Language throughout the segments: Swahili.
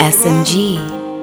SMG.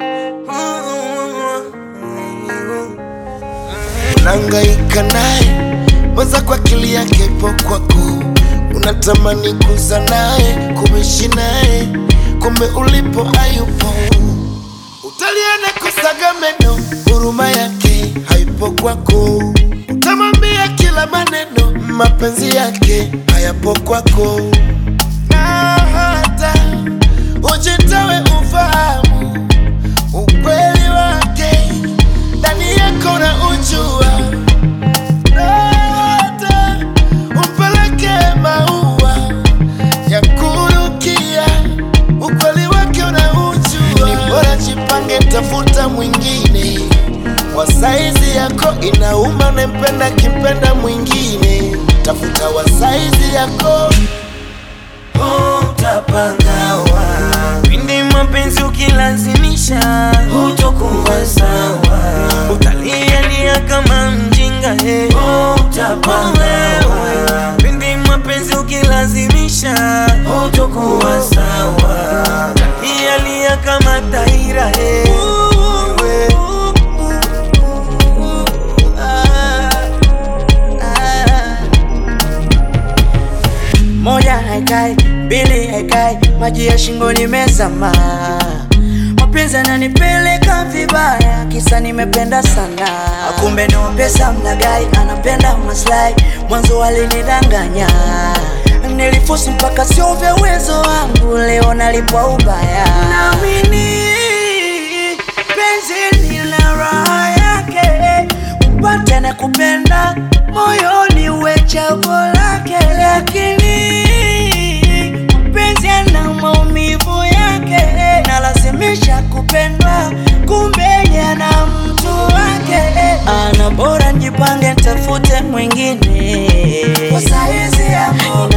Unahangaika naye mwaza kwa akili yake ipo kwako, unatamani kuza naye kuishi naye, kumbe ulipo hayupo. Utaliana kusaga meno, huruma yake haipo kwako. Utamwambia kila maneno, mapenzi yake hayapo kwako, na hata ujitawe ufahamu ukweli wake ndani yako na ujua, na hata umpeleke maua ya kurukia, ukweli wake unaujua. Ni bora jipange, tafuta mwingine wa saizi yako, inauma unempenda kimpenda mwingine, tafuta wa saizi yako utapangawa pindi mapenzi ukilazimisha hutokuwa sawa utalialia kama mjinga he utapangawa pindi mapenzi ukilazimisha hutokuwa sawa utalialia kama taira he moja haikai, mbili haikai, maji ya shingoni mezama. Mapenzi ananipeleka vibaya, kisa nimependa sana. Kumbe no pesa mlagai, anapenda maslahi, mwanzo alinidanganya. Nilifosi mpaka sio vya uwezo wangu, leo nalipwa ubaya. Naamini penzi lina raha yake, upate na kupenda moyoni uwe chaguo lake, lakini mpenzi ana maumivu yake, nalazimisha kupendwa, kumbe yana mtu wake. Ana bora njipange, tafute mwingine kwa saizi yako